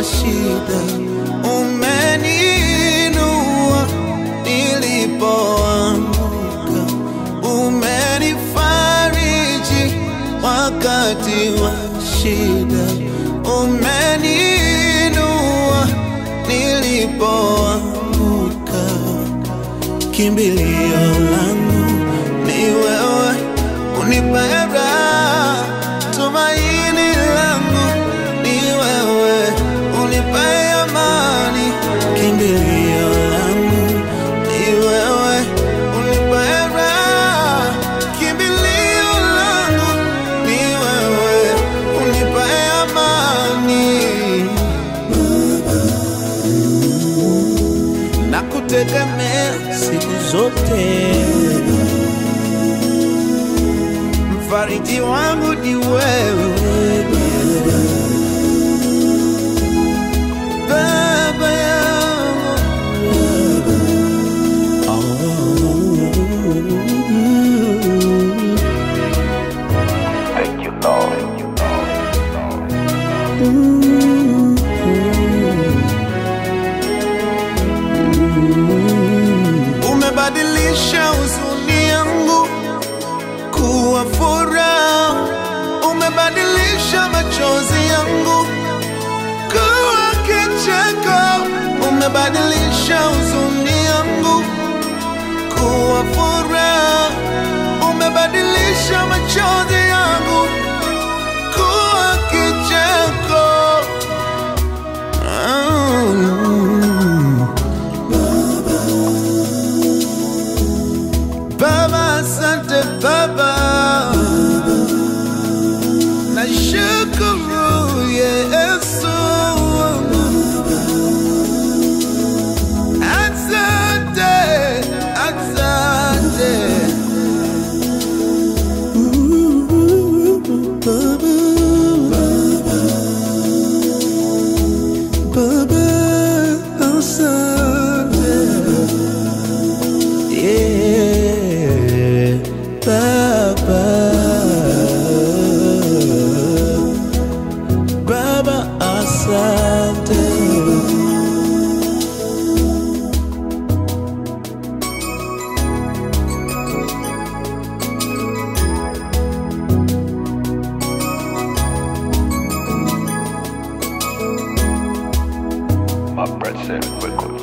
shida, umeniinua nilipoanguka, umenifariji wakati wa shida, umeniinua nilipoanguka kimbilio langu ni wewe, unipenda tumaini langu ni wewe, unipe amani. Kimbilio langu ni wewe, unipenda kimbilio langu ni wewe, unipe amani na kutegemea siku zote. Mfariji wangu ni wewe Baba yangu. Thank you, Lord. Umebadilisha huzuni yangu kuwa furaha, umebadilisha machozi yangu kuwa kicheko, umebadilisha huzuni yangu kuwa furaha, umebadilisha machozi yangu kuwa kicheko. Mm. Baba, asante Baba, nashukuru Yesu, asante, asante Baba, asante Yeah, Baba, Baba, asante. My breath said record.